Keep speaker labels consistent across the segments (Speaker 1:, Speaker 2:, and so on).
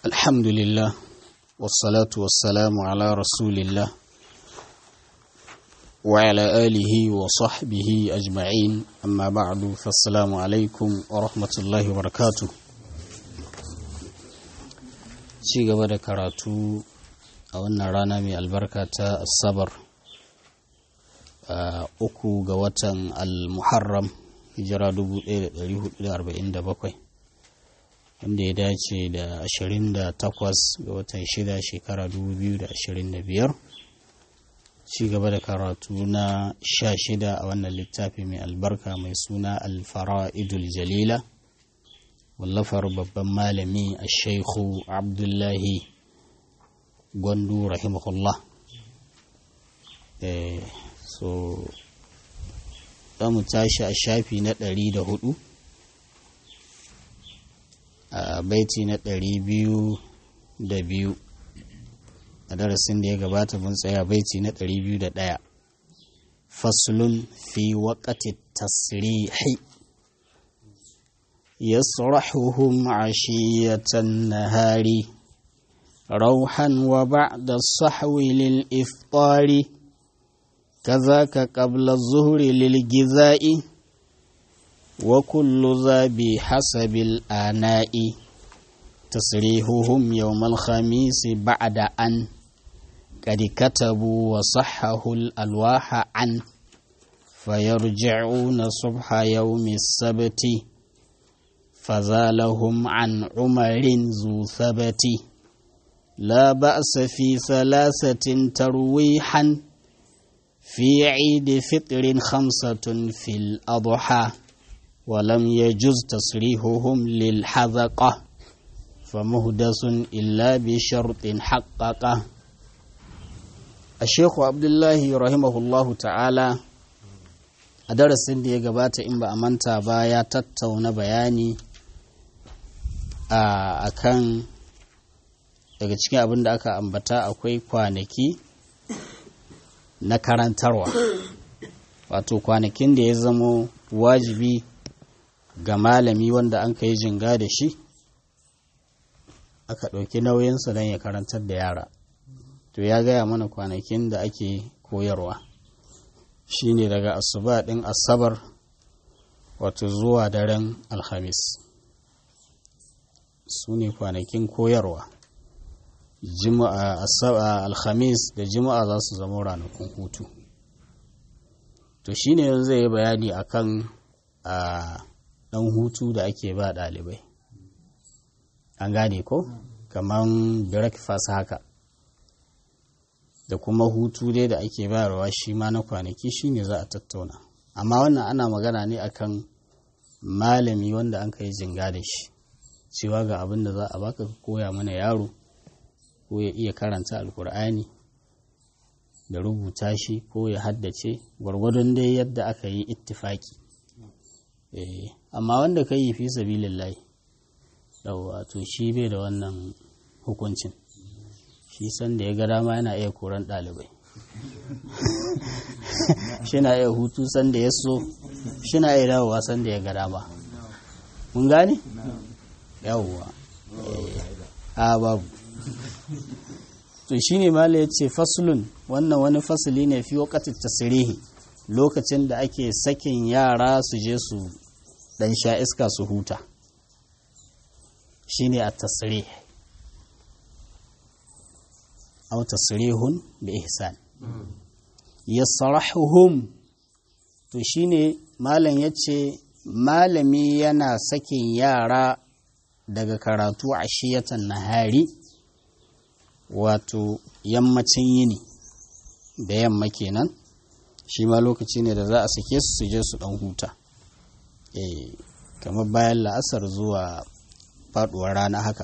Speaker 1: الحمد لله والصلاة والسلام على رسول الله وعلى آله وصحبه أجمعين أما بعد فالسلام عليكم ورحمة الله وبركاته ci gaba da karatu a wannan rana mai albarka ta asabar uku ga watan al-muharram hijira 1447 wanda ya dace da 28 ga watan 6 shekara 2025 ci gaba da karatu na 16 a wannan littafi mai albarka mai suna alfara'idul jalila wallafar babban malami a shaikhu abdullahi gwandu rahimahullah so za mu tashi a shafi na 104 a baiti na ɗari biyu da biyu a darasin da ya gabata mun tsaya baiti na ɗari biyu da ɗaya faslun fi waƙati tasrihi يصرحهم عشية النهار روحا وبعد الصحو للإفطار كذاك قبل الظهر للجزاء وكل ذا بحسب الآناء تصريحهم يوم الخميس بعد أن قد كتبوا وصحه الألواح عن فيرجعون صبح يوم السبت فزالهم عن عمر ذو ثبت لا بأس في ثلاثة ترويحا في عيد فطر خمسة في الأضحى ولم يجز تصريحهم للحذقة فمهدس إلا بشرط حققه الشيخ عبد الله رحمه الله تعالى a darasin da ya gabata in ba a manta ba ya tattauna bayani a kan daga cikin abin da aka ambata akwai kwanaki na karantarwa wato kwanakin da ya zamo wajibi ga malami wanda an kai jinga da shi aka ɗauki nauyinsa don ya karantar da yara to ya gaya mana kwanakin da ake koyarwa shine daga asuba ɗin asabar wato zuwa daren alhamis su ne kwanakin koyarwa alhamis da juma'a za su zama ranakun hutu to shine yanzu zai yi bayani akan a ɗan hutu da ake ba ɗalibai an gane ko kamar breakfast haka da kuma hutu dai da ake bayarwa shi ma na kwanaki shine za a tattauna amma wannan ana magana ne akan malami wanda an kai jinga da shi cewa ga abin da za a baka koya mana yaro ko ya iya karanta alkur'ani da rubuta shi ko ya haddace gwargwadon dai yadda aka yi ittifaki amma wanda ka yi fi sabilillahi yawwa to shi bai da wannan hukuncin shi san da ya ga dama yana iya koran ɗalibai shi na iya hutu san da ya so shi na iya dawowa san da ya ga dama mun gane? yawwa a babu to shi ne mala ya ce fasulun wannan wani fasuli ne fi wakatin tasirihi lokacin da ake sakin yara su je su dan sha iska su huta shi ne a tasirihi أو تصريح بإحسان يصرحهم to shine malam ya ce malami yana sakin yara daga karatu a shiyatan nahari wato yammacin yini da yamma kenan shi ma lokaci ne da za a sake su su je su dan huta kamar bayan la'asar zuwa faduwar rana haka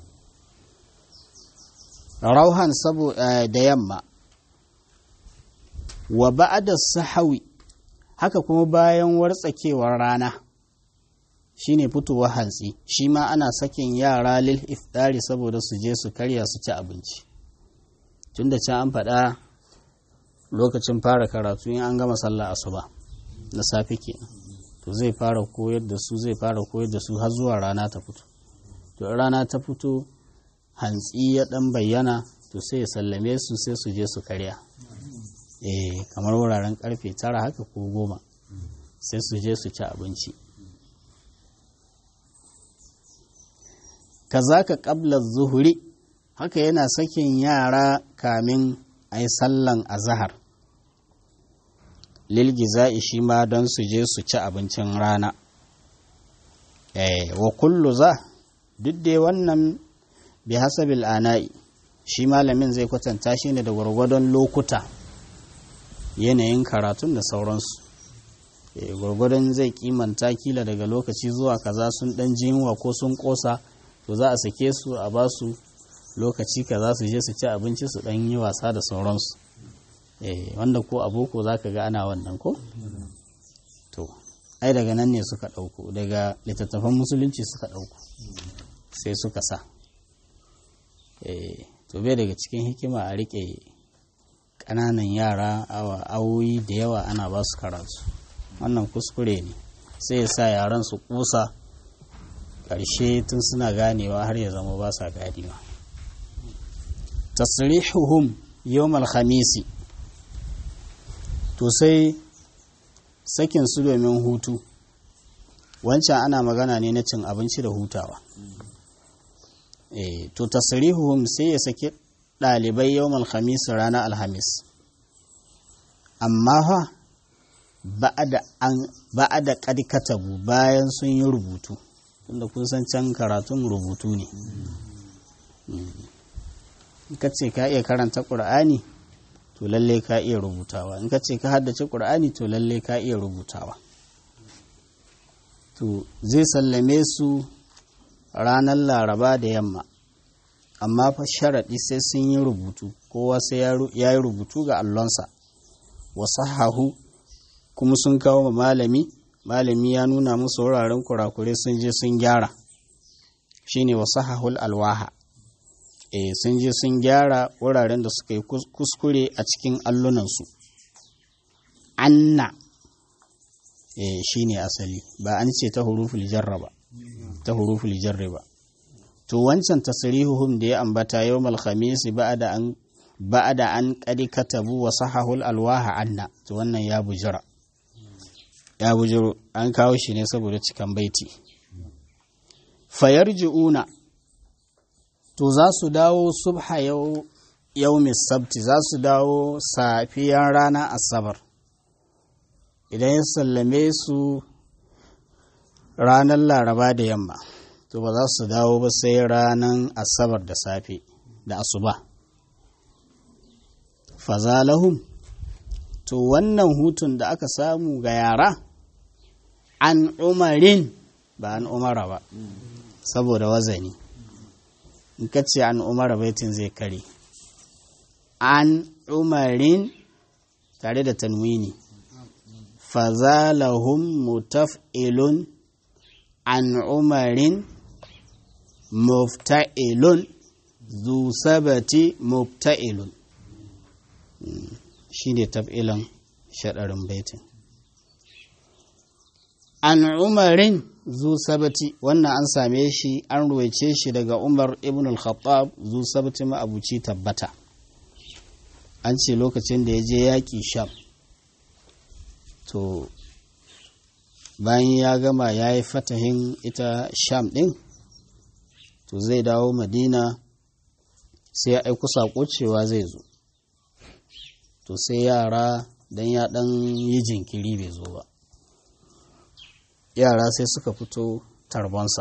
Speaker 1: rauhan saboda da yamma wa ba'da sahawi haka kuma bayan wartsakewar rana shine fitowar hantsi shi ma ana sakin yara lil iftari saboda su je su karya su ci abinci tunda can an faɗa lokacin fara karatu in an gama sallah asuba na safe kenan to zai fara koyar da su zai fara koyar da su har zuwa rana ta fito to rana ta fito hantsi ya dan bayyana to sai ya sallame su sai su je su karya eh kamar wuraren karfe tara haka ko goma sai su je su ci abinci kazaka qabla zuhuri haka yana sakin yara kamin a yi sallan azahar lilgiza'i shi ma don su je su ci abincin rana wa kullu za duk dai wannan bi hasabil ana'i shi malamin zai kwatanta shi ne da gwargwadon lokuta yanayin karatun da sauransu gwargwadon zai kimanta kila daga lokaci zuwa kaza sun dan jinwa ko sun kosa to za a sake su a ba su lokaci kaza su je su ci abinci su dan yi wasa da sauransu wanda ko a boko za ka ga ana wannan ko to ai daga nan ne suka ɗauko daga littattafan musulunci suka ɗauko sai suka sa to bai daga cikin hikima a riƙe ƙananan yara awa awoyi da yawa ana ba su karatu wannan kuskure ne sai ya sa yaran su kusa ƙarshe tun suna ganewa har ya zama ba sa ganewa tasrihuhum yawmal khamisi to sai sakin su domin hutu wancan ana magana ne na cin abinci da hutawa e, to tasrihuhum sai ya saki ɗalibai yawmal khamis ranar alhamis amma fa ba'a da katabu bayan sun yi rubutu tunda kun san can karatun rubutu ne in ka ce ka iya karanta ƙur'ani to lalle ka iya rubutawa in ka ce ka haddace ƙur'ani to lalle ka iya rubutawa to zai sallame su ranar laraba da yamma amma fa sharaɗi sai sun yi rubutu kowa sai ya yi rubutu ga allonsa wasu hahu kuma sun kawo ma malami malami ya nuna musu wuraren kurakure sun je sun gyara shine wasu hahul alwaha e sun je sun gyara wuraren da suka yi kuskure a cikin allunansu anna e shine asali ba an ce ta huruful jarra ba ta huruful jarri ba to wancan tasrihuhum da ya ambata yawmal khamis ba'da an ba'da an qad katabu wa sahahul alwaha anna to wannan ya bujira ya bujiro an kawo shi ne saboda cikan baiti fayarji'una to za su dawo subha yau yaumis sabti za su dawo safiyan rana asabar idan ya sallame su ranar laraba da yamma to ba za su dawo ba sai ranar asabar da safe da asuba fazalahum to wannan hutun da aka samu ga yara an umarin ba an umara ba saboda wazani in ka ce an umara baitin zai kare an umarin tare da tanwini fazalahum mutaf'ilun an umarin mufta'ilun zu sabati mufta'ilun shi ne taf'ilan shaɗarin baitin an umarin zu sabati wannan an same shi an ruwaice shi daga umar ibn al-khattab zu sabati ma'abuci tabbata an ce lokacin da ya je yaƙi sham to bayan ya gama ya yi fatahin ita sham ɗin to zai dawo madina sai ya aiku saƙo cewa zai zo to sai yara don ya ɗan yi jinkiri bai zo ba yara sai suka fito tarbonsa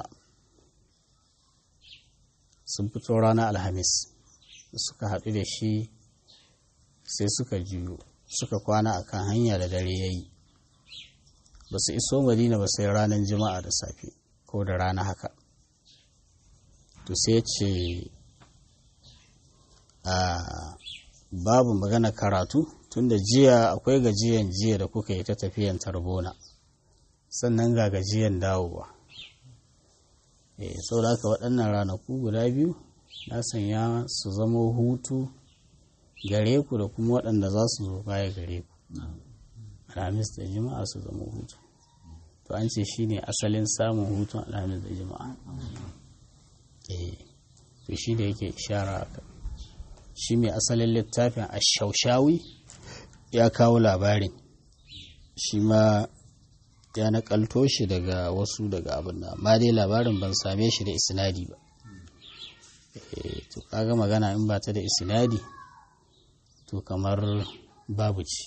Speaker 1: sun fito ranar alhamis suka haɗu da shi sai suka juyo suka kwana a kan hanya da dare ya yi ba su iso madina ba sai ranar jima'a da safe ko da rana haka to sai ce a babu magana karatu tunda jiya akwai gajiyan jiya da kuka yi ta tafiyan tarbona sannan ga gajiyan dawowa e sau da haka waɗannan ranaku guda biyu na sanya su zama hutu gare ku da kuma waɗanda za su zo baya gare ku alhamis da jima'a su zama hutu to an ce shine asalin samun hutun alhamis da jima'a to shi da yake ishara a shi mai asalin littafin a shaushawi ya kawo labarin shi ma ya nakalto shi daga wasu daga abin da amma dai labarin ban same shi da isnadi ba to kaga magana in ba ta da isnadi to kamar babu ci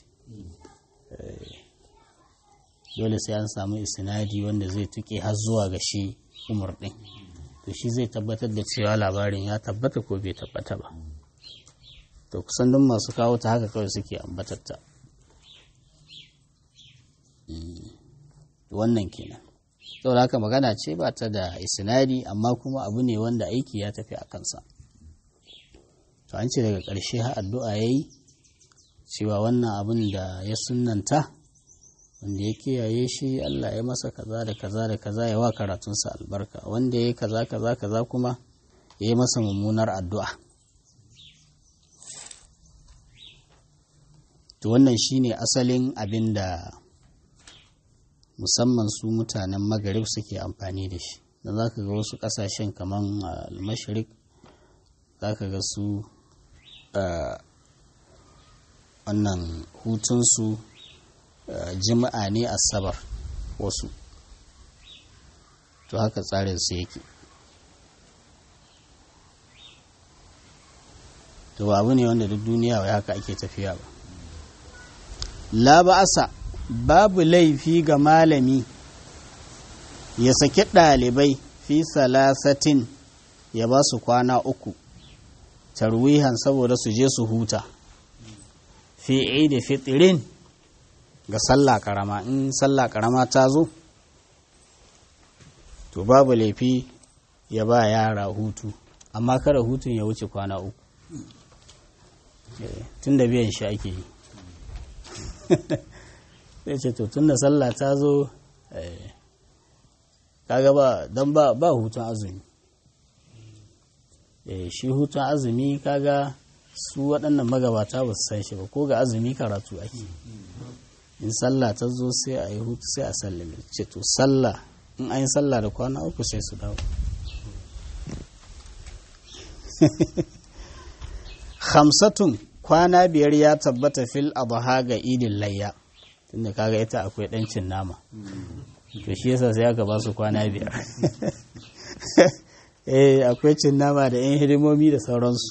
Speaker 1: dole sai an samu isnadi wanda zai tuke har zuwa ga shi umar din to shi zai tabbatar da cewa labarin ya tabbata ko bai tabbata ba to kusan duk masu kawo ta haka kawai suke ambatatta wannan kenan saboda haka magana ce ba ta da isnadi amma kuma abu ne wanda aiki ya tafi a kansa to an ce daga ƙarshe har addu'a ya yi cewa wannan abin da ya sunanta wanda ya kiyaye shi Allah ya masa kaza da kaza da kaza ya wa karatunsa albarka wanda ya yi kaza kaza kaza kuma ya yi masa mummunar addu'a to wannan shine asalin abin da musamman su mutanen magarib suke amfani da shi da za ka ga wasu ƙasashen kamar almashirik za ka ga su wannan hutunsu jima'a ne asabar wasu to haka tsarin su yake to abu ne wanda duk duniya wai haka ake tafiya ba la ba'asa babu laifi ga malami ya saki ɗalibai fi salasatin ya ba su kwana uku tarwihan saboda su je su huta fi da fitirin ga sallah karama in sallah karama ta zo to babu laifi ya ba yara hutu amma kada hutun ya wuce kwana uku tun da biyan shi ake yi sai ce to tun da sallah ta zo kaga ba don ba ba hutun azumi shi hutun azumi kaga su waɗannan magabata ba su san shi ba ko ga azumi karatu ake in sallah ta zo sai a yi hutu sai a sallame ce to sallah in an yi sallah da kwana uku sai su dawo hamsatun kwana biyar ya tabbata fil adha ga idin layya tunda kaga ita akwai ɗancin nama to shi yasa sai aka ba su kwana biyar eh akwai cin nama da yan hidimomi da sauransu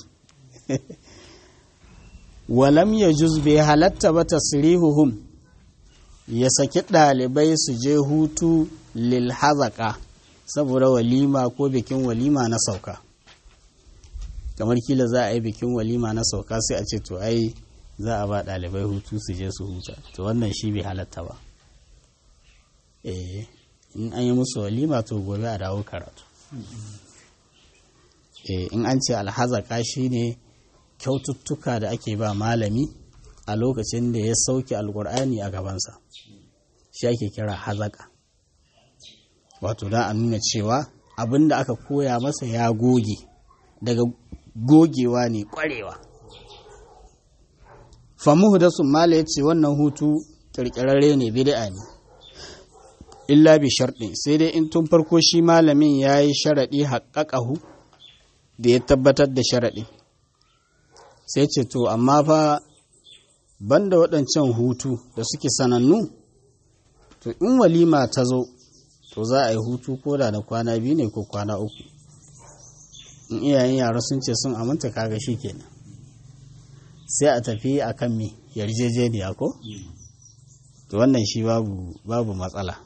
Speaker 1: walam ya juz bai halatta ba tasrihuhum ya saki ɗalibai su je hutu lil hazaka saboda walima ko bikin walima na sauka kamar kila za a yi bikin walima na sauka sai a ce to ai za a ba ɗalibai hutu su je su huta to wannan shi bai halatta ba eh in an yi musu walima to gobe a dawo karatu eh in an ce alhazaka shine kyaututtuka da ake ba malami a lokacin da ya sauke alkur'ani a gabansa shi ake kira hazaka wato da a nuna cewa abin da aka koya masa ya goge daga gogewa ne kwarewa famuhu da sun mala ya ce wannan hutu kirkirarre ne bid'a ne illa bi sharɗi sai dai in tun farko shi malamin ya yi sharaɗi haƙaƙahu da ya tabbatar da sharaɗi sai ce to amma fa banda waɗancan hutu da suke sanannu to in walima ta zo to za a yi hutu ko da na kwana biyu ne ko kwana uku in iyayen yara sun ce sun aminta kaga shi kenan sai a tafi a kan me yarjejeniya ko to wannan shi babu babu matsala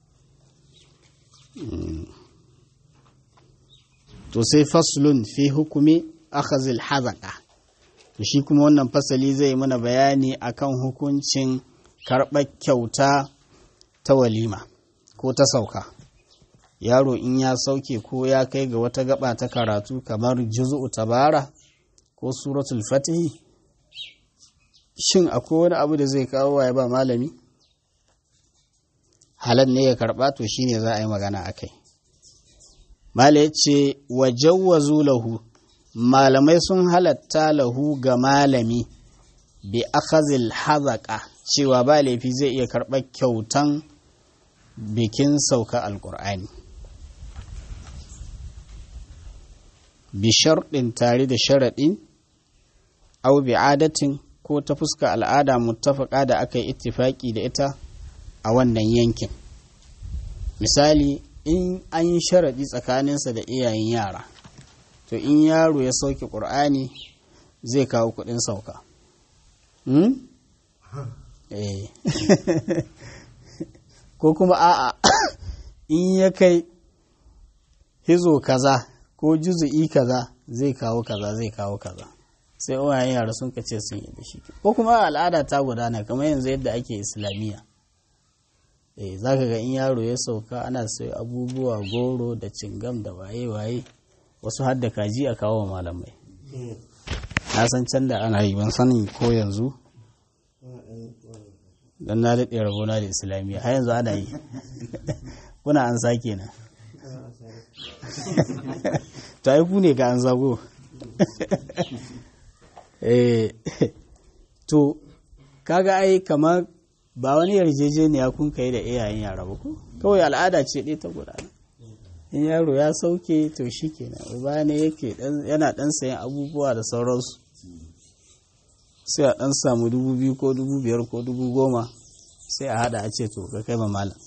Speaker 1: to sai faslun fi hukumi akhazil hazaka to shi kuma wannan fasali zai mana bayani akan hukuncin karɓar kyauta ta walima ko ta sauka yaro in ya sauke ko ya kai ga wata gaba ta karatu kamar juzu'u tabara ko suratul fatihi shin akwai wani abu da zai kawo ya ba malami halal ne ya karɓa to shine za a yi magana a kai mala ya ce wa jawwazu lahu malamai sun halatta lahu ga malami bi akhazil hazaka cewa ba laifi zai iya karɓar kyautan bikin sauka alkur'ani bi sharɗin tare da sharaɗin au bi adatin ko ta fuska al'ada muttafaka da aka yi ittifaki da ita a wannan yankin misali in an yi sharaɗi tsakaninsa da iyayen yara to in yaro ya sauke ƙur'ani zai kawo kuɗin sauka ko kuma a'a in ya kai hizo kaza ko juzu'i kaza zai kawo kaza zai kawo kaza sai uwayen yara sun ka ce sun yi da shi ko kuma al'ada ta gudana kamar yanzu yadda ake islamiyya eh za ka ga in yaro ya sauka ana sai abubuwa goro da cingam da waye-waye wasu har da kaji a kawo malamai na san can da ana yi ban sanin ko yanzu don na daɗe rabona da islamiyya har yanzu ana yi kuna an sake na ta yi ku ne ka an zago to kaga ai kamar ba wani yarjejeniya kun kai da iyayen yara ba ko kawai al'ada ce ɗaya ta gudana in yaro ya sauke to shi kenan uba ne yake yana ɗan sayan abubuwa da sauransu sai a ɗan samu dubu biyu ko dubu biyar ko dubu goma sai a haɗa a ce to ka kai ma malam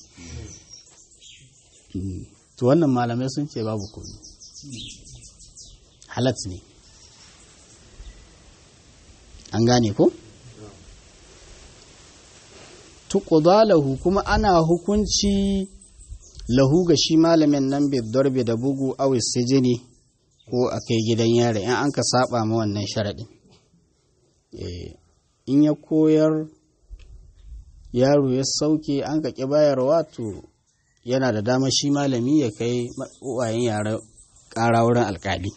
Speaker 1: to wannan malamai sun ce babu komi halat ne an gane ko? tuƙuda lahu kuma ana hukunci lahu ga shi malamin nan darbe da bugu awis sijini ko a kai gidan yare in an ka saba ma wannan sharaɗin in ya koyar yaro ya sauke an ka ƙi bayarwa to yana da dama shi malami ya kai uwayen yara ƙara wurin alƙali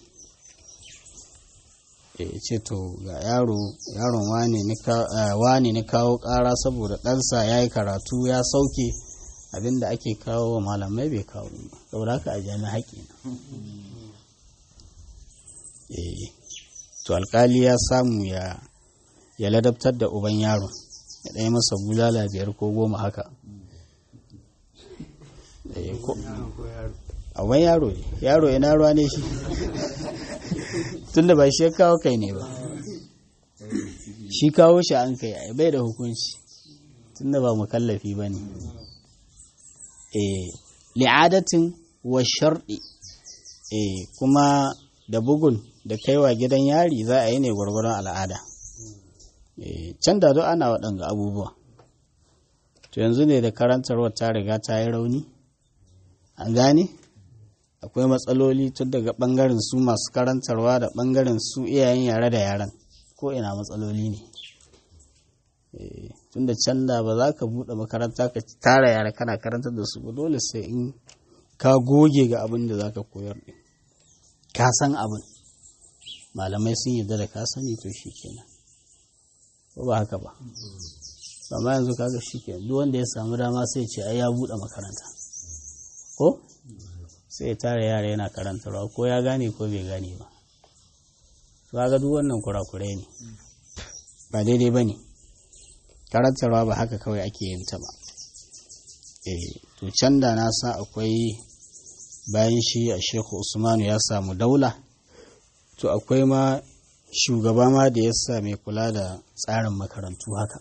Speaker 1: ce to ga yaro yaron wane na kawo ƙara saboda ɗansa ya yi karatu ya sauke abinda ake kawo wa malamai bai kawo ba saboda haka a jami haƙi na to alƙali ya samu ya ya ladabtar da uban yaron ya ɗaya masa bulala biyar ko goma haka uban yaro ne yaro ina ruwa ne shi tunda ba shi ya kawo kai ne ba shi kawo shi an kai bai da hukunci tunda ba mukallafi ba ne li'adatin wa sharɗi kuma da bugun da kaiwa gidan yari za a yi ne gwargwaron al'ada can da duk ana waɗanga abubuwa to yanzu ne da karantarwar ta riga ta yi rauni an gane akwai matsaloli tun daga ɓangaren su masu karantarwa da ɓangaren su iyayen yare da yaran ko ina matsaloli ne tun da can da ba za ka buɗe makaranta ka tara yara kana karantar da su ba dole sai in ka goge ga abin da za ka koyar ɗin ka san abin malamai sun yarda da ka sani to shi kenan ko ba haka ba amma yanzu kaga shi kenan duk wanda ya samu dama sai ce ai ya buɗe makaranta ko sai ya tara yara yana karantarwa ko ya gane ko bai gane ba to ga duk wannan kurakurai ne ba daidai ba ne karantarwa ba haka kawai ake yin ta ba eh to can da na sa akwai bayan shi a shehu usmanu ya samu daula to akwai ma shugaba ma da ya sa mai kula da tsarin makarantu haka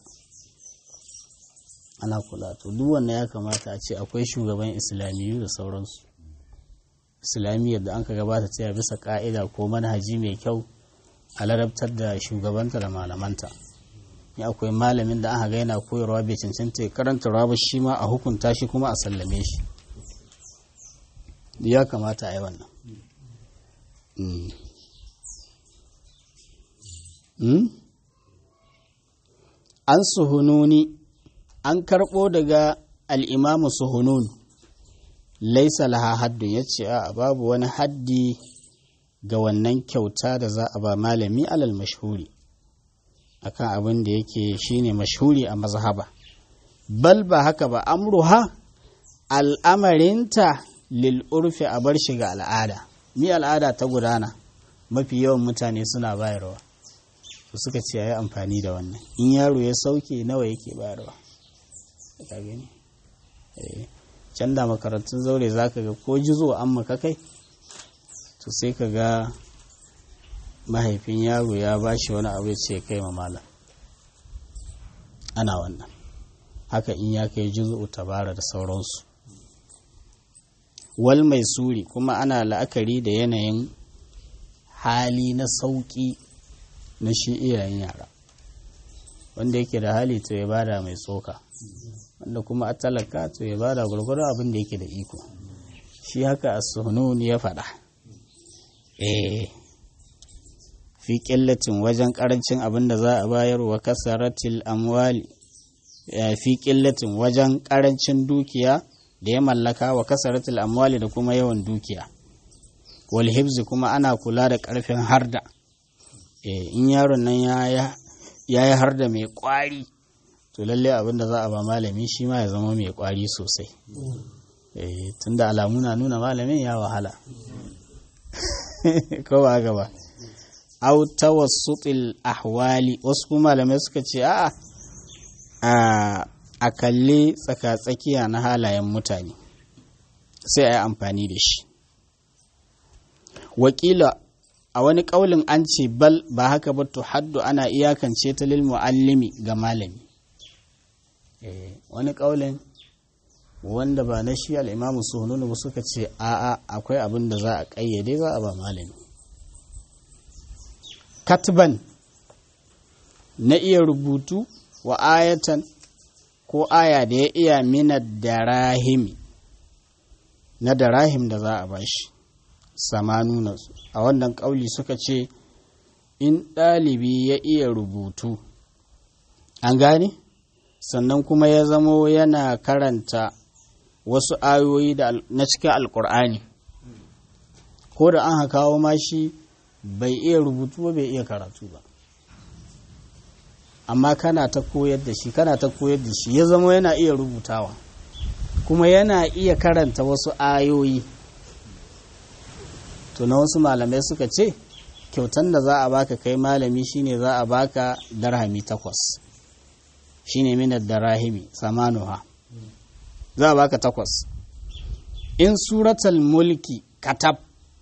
Speaker 1: ana kula to duk wannan ya kamata a ce akwai shugaban islamiyu da sauransu islamiyyar da an ka gabata ta bisa ka'ida ko manhaji mai kyau a larabtar da shugabanta da malamanta ya akwai malamin da aka ga yana koyarwa bai cancanta karanta ba shi ma a hukunta shi kuma a sallame shi ya kamata a yi wannan an suhununi an karɓo daga al'imamu suhunun laisa laha haddun ya ce a babu wani haddi ga wannan kyauta da za a ba malami alal mashhuri akan abin da yake shine mashhuri a mazhaba bal ba haka ba amruha al'amarinta lil urfi a bar shi ga al'ada ni al'ada ta gudana mafi yawan mutane suna bayarwa su suka ce yi amfani da wannan in yaro ya sauke nawa yake bayarwa ka gani can da makarantun zaure za ka ga ko jizo an maka kai to sai ka ga mahaifin yaro ya ba shi wani abu ya ce kai ma malam ana wannan haka in ya kai juzu'u tabara da sauransu wal mai suri kuma ana la'akari da yanayin hali na sauƙi na shi iyayen yara wanda yake da hali to ya bada mai tsoka wanda kuma a talaka to ya bada gwargwaron abin da yake da iko shi haka a sununi ya faɗa eh fi ƙillacin wajen ƙarancin abin da za a bayar wa kasaratil amwali fi ƙillacin wajen ƙarancin dukiya da ya mallaka wa kasaratil amwali da kuma yawan dukiya wal hibzi kuma ana kula da ƙarfin harda in yaron nan ya yi harda mai ƙwari to lalle abin da za a ba malami shi ma ya zama mai ƙwari sosai tunda alamu na nuna malamin ya wahala ko ba haka ba au tawassutil ahwali wasu kuma malamai suka ce a'a a kalli tsaka-tsakiya na halayen mutane sai a yi amfani da shi wakila a wani ƙaulin an ce bal ba haka ba to haddu ana iyakance ta lil muallimi ga malami wani ƙaulin wanda ba na shi al'imamu sununu ba suka ce a'a akwai abin da za a ƙayyade za a ba malami katban na iya rubutu wa ayatan ko aya da ya iya mina darahimi na darahim da za a bashi samanuna a wannan ƙauli suka ce in ɗalibi ya iya rubutu an gane sannan kuma ya zamo yana karanta wasu ayoyi na cikin alkur'ani ko da an kawo mashi bai iya rubutu ba bai iya karatu ba amma kana ta koyar da shi kana ta koyar da shi ya zama yana iya rubutawa kuma yana iya karanta wasu ayoyi to na wasu malamai suka ce kyautan da za a baka kai malami shine za a baka darhami takwas shine minar darahimi samanuha za a baka takwas in suratul mulki katab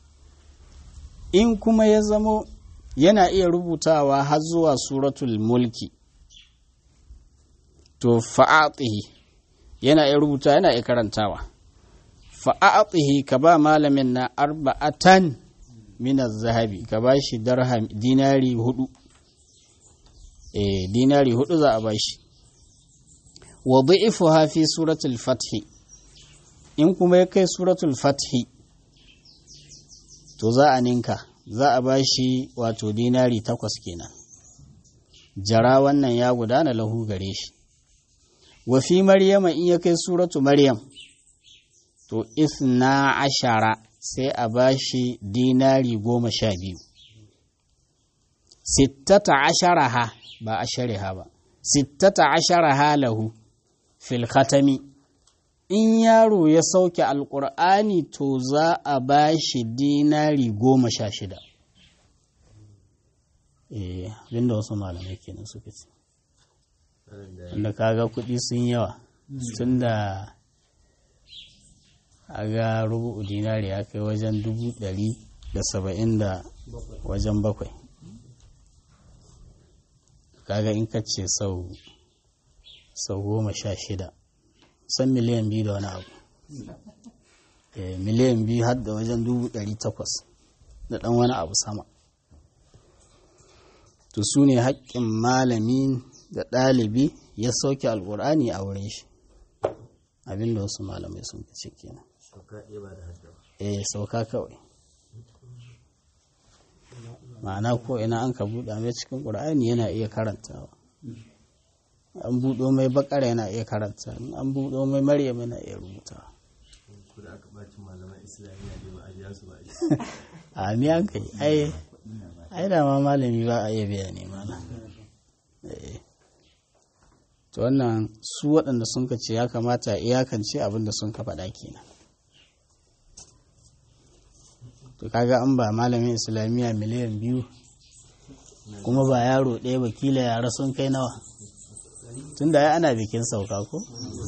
Speaker 1: in kuma ya zamo yana iya rubutawa har zuwa suratul mulki to fa'atihi yana iya rubuta yana iya karantawa fa'atihi ka ba malamin na arba'atan minar zahabi ka ba shi darham dinari hudu eh dinari hudu za a ba shi wa dha'ifuha fi suratul fathi in kuma ya kai suratul fathi to za a ninka za a ba shi wato dinari takwas kenan jara wannan ya gudana lahu gare shi wa fi maryama in ya kai suratu maryam to isna ashara sai a ba shi dinari goma sha biyu sittata ashara ha ba ashare ha ba sittata ashara ha lahu fil khatami in yaro ya sauke alkur'ani to za a ba shi dinari goma sha shida eh abinda wasu malamai kenan suka ce wanda kaga kuɗi sun yawa tun da a ga rubu dinari ya kai wajen dubu ɗari da saba'in da wajen bakwai kaga in ka ce sau sau goma sha shida san miliyan biyu da wani abu miliyan biyu har da wajen dubu ɗari takwas da ɗan wani abu sama to su ne haƙƙin malami da ɗalibi ya sauke alƙur'ani a wurin shi abinda wasu malamai sun fi kenan eh sauka kawai ma'ana ko ina an ka buɗa mai cikin ƙur'ani yana iya karantawa an buɗo mai bakara yana iya karanta an buɗo mai maryam yana iya rubuta a miyan kai ai ai da ma malami ba a iya biya ne mana to wannan su waɗanda sun ka ce ya kamata iyakance abin da sun ka faɗa kenan to kaga an ba malamin islamiyya miliyan biyu kuma ba yaro ɗaya ba kila yara sun kai nawa tun da ya ana bikin sauka ko?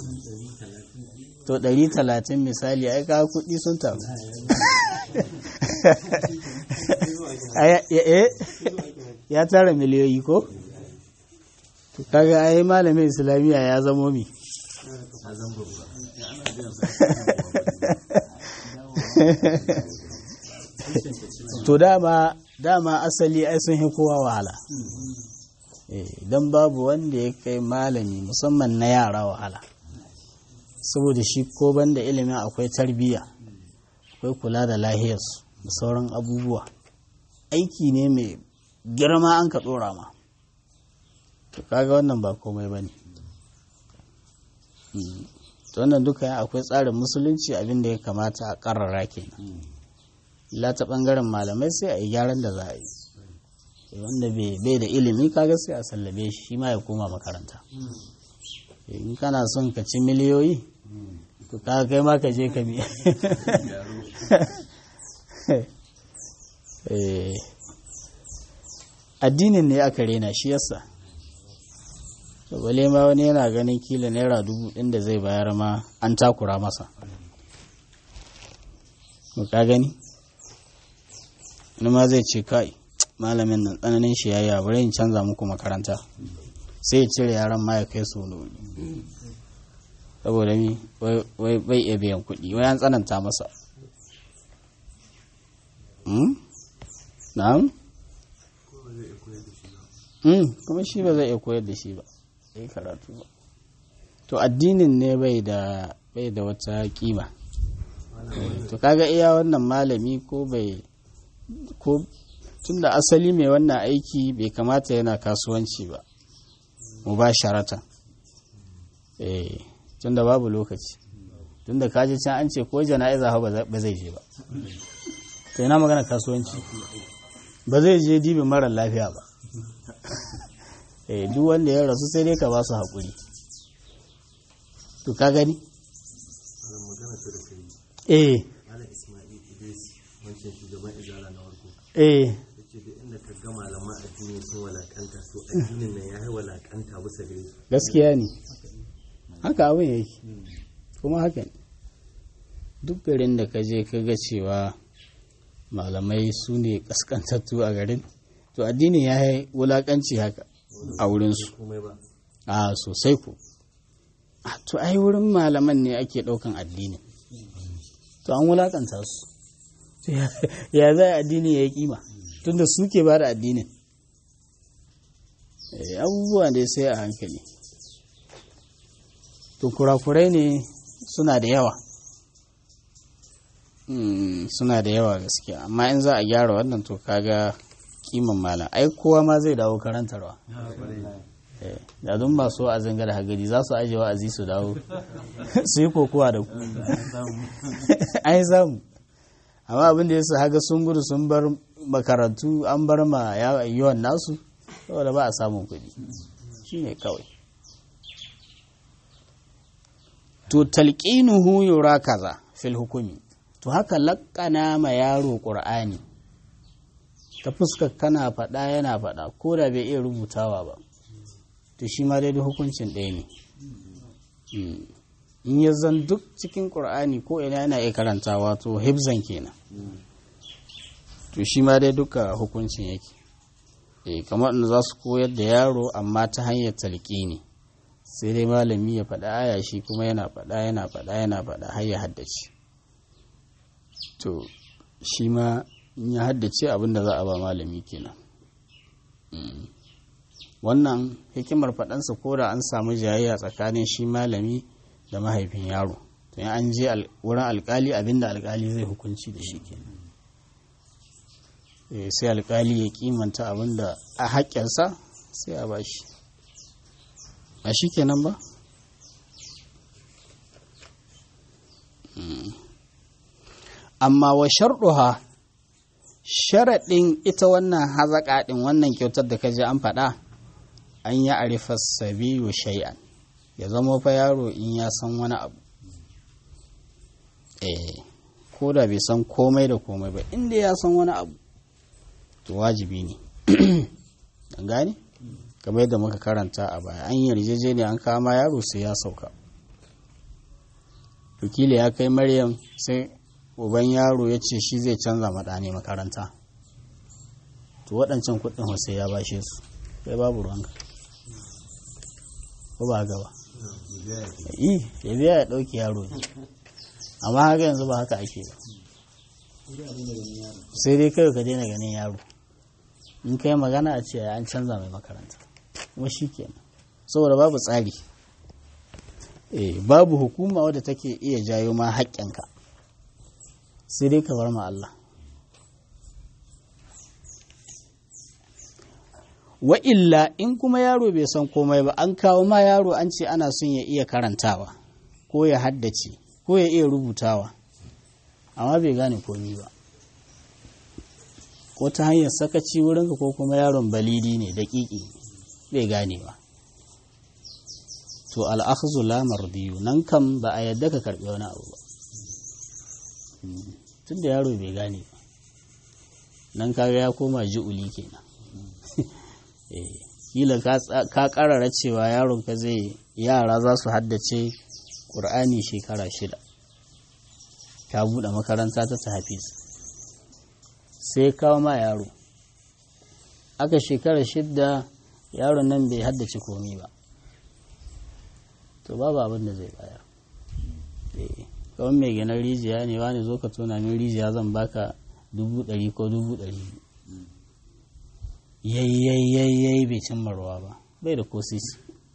Speaker 1: to ɗari talatin misali ai kawo kuɗi sun taru ya tara miliyoyi ko to kaga ai malamin islamiyya ya zamo mi to dama dama asali ai sun kowa wahala don babu wanda ya kai malami musamman na yara wahala saboda shi ko banda ilimin akwai tarbiyya akwai kula da lahiyarsu da sauran abubuwa aiki ne mai girma an ka ɗora ma to kaga wannan ba komai ba ne wannan duka akwai tsarin musulunci abin da ya kamata a ƙarara kenan illa ta ɓangaren malamai sai a yi gyaran da za a yi wanda bai da ilimi kaga sai a sallabe shi shi ma ya koma makaranta in kana son ka ci miliyoyi to kaga kai ma ka je ka biya addinin ne aka rena shi yasa bale ma wani yana ganin kila naira dubu ɗin da zai bayar ma an takura masa ka gani wani ma zai ce kai malamin nan tsananin shi yayi bari in canza muku makaranta sai ya cire yaran ma ya kai su wani saboda mi wai bai iya biyan kuɗi wai an tsananta masa na'am kuma shi ba zai iya koyar da shi ba yi karatu ba to addinin ne bai da bai da wata kima to kaga iya wannan malami ko bai ko tunda asali mai wannan aiki bai kamata yana kasuwanci ba mu ba sharatan eh tunda babu lokaci tunda kaji can an ce ko jana'iza ba zai je ba to ina magana kasuwanci ba zai je dibin mara lafiya ba eh duk wanda ya rasu sai dai ka ba su haƙuri to ka gani eh eh
Speaker 2: ga malaman addini sun walakanta to addinin nan ya yi walakanta bisa gare su
Speaker 1: gaskiya ne haka abin yake kuma haka ne duk garin da ka je ka ga cewa malamai su ne kaskantattu a garin to addinin ya yi wulakanci haka a wurinsu a sosai ku to ai wurin malaman ne ake ɗaukan addinin to an wulakanta su ya za addini ya yi kima tunda suke ba da addinin abubuwa ne sai a hankali to kurakurai ne suna da yawa suna da yawa gaskiya amma in za a gyara wannan to kaga kiman malam ai kowa ma zai dawo karantarwa da dun masu wa'azin gada hagari za su ajiye wa'azi su dawo su yi kokowa da ku ai samu amma abin da yasa haga sun gudu sun bar makarantu an bar ma yawan nasu saboda ba a samun kuɗi shine kawai to talqinuhu yura kaza fil hukumi to haka laƙana ma yaro ƙur'ani ta fuskar kana faɗa yana faɗa ko da bai iya rubutawa ba to shi ma dai hukuncin ɗaya ne in ya zan duk cikin ƙur'ani ko ina yana iya karantawa to hibzan kenan to shi ma dai duka hukuncin yake e kamar da za su koyar da yaro amma ta hanyar talƙi ne sai dai malami ya faɗa aya shi kuma yana faɗa yana faɗa yana faɗa har ya haddace to shi ma in ya haddace abin da za a ba malami kenan wannan hikimar faɗansa ko da an samu jayayya tsakanin shi malami da mahaifin yaro to in an je wurin alkali abin da alkali zai hukunci da shi kenan sai alkali ya kimanta abin da a haƙƙinsa sai a bashi ba shi kenan ba amma wa sharɗuha sharaɗin ita wannan hazaƙa ɗin wannan kyautar da ka ji an faɗa an yi arifa sabiyu shay'an ya zama fa yaro in ya san wani abu eh ko da bai san komai da komai ba inda ya san wani abu to wajibi ne an gane kamar yadda muka karanta a baya an yarjejeniya an kama yaro sai ya sauka wakili ya kai maryam sai uban yaro ya ce shi zai canza maɗane makaranta to waɗancan kuɗin sai ya bashe su sai babu ruwanka ko ba gaba yi ya biya ya ɗauki yaro ne amma haka yanzu ba haka ake ba sai dai kawai ka daina ganin yaro in kai magana a ce an canza mai makaranta kuma shi kenan saboda babu tsari eh babu hukuma wadda take iya jayo ma haƙƙinka sai dai ka bar ma Allah wa illa in kuma yaro bai san komai ba an kawo ma yaro an ce ana son ya iya karantawa ko ya haddace ko ya iya rubutawa amma bai gane komi ba ko ta hanyar sakaci wurinka ko kuma yaron balidi ne daƙiƙi bai gane ba to al'akhzu la mardiyu nan kam ba a yadda ka karɓi wani abu ba tun da yaro bai gane ba nan kaga ya koma ji'uli kenan kila ka karara cewa yaron ka zai yara za su haddace ƙur'ani shekara shida ka buɗe makaranta ta hafiz sai kawo ma yaro aka shekara shida yaron nan bai haddace komi ba to babu abin da zai bayar kawai mai gina rijiya ne wani zo ka tona min rijiya zan baka dubu ɗari ko dubu ɗari yayyayyayyayi bai cimma ruwa ba bai da kosisi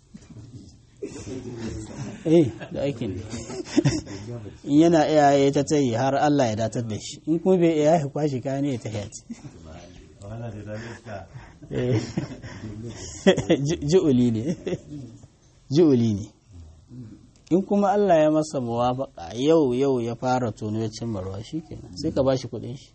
Speaker 1: eh da aikin in yana iyaye ta tayi har Allah ya datar da shi in kuma bai iya ya kwashi kayan ya ta hayati ji'uli ne ji'uli ne in kuma Allah ya masa muwafaka yau yau ya fara tono ya cimma ruwa shikenan sai ka bashi kuɗin shi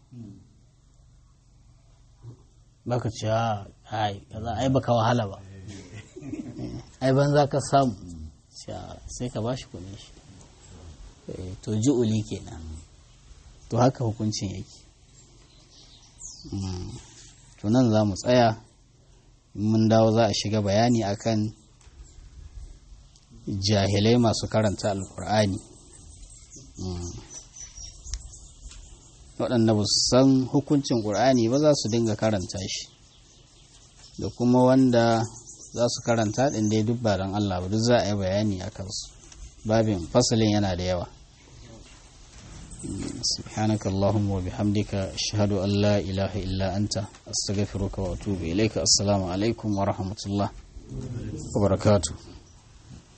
Speaker 1: baka ce ai kaza ai baka wahala ba ai ban za ka samu sai ka bashi kuɗin shi to ji'uli kenan to haka hukuncin yake to nan za mu tsaya mun dawo za a shiga bayani akan jahilai masu karanta alkur'ani waɗanda ba su san hukuncin ƙur'ani ba za su dinga karanta shi da kuma wanda za su karanta ɗin dai duk ba don Allah ba duk za a yi bayani a kansu babin fasalin yana da yawa سبحانك اللهم وبحمدك أشهد أن لا إله إلا أنت أستغفرك وأتوب إليك السلام عليكم ورحمة الله وبركاته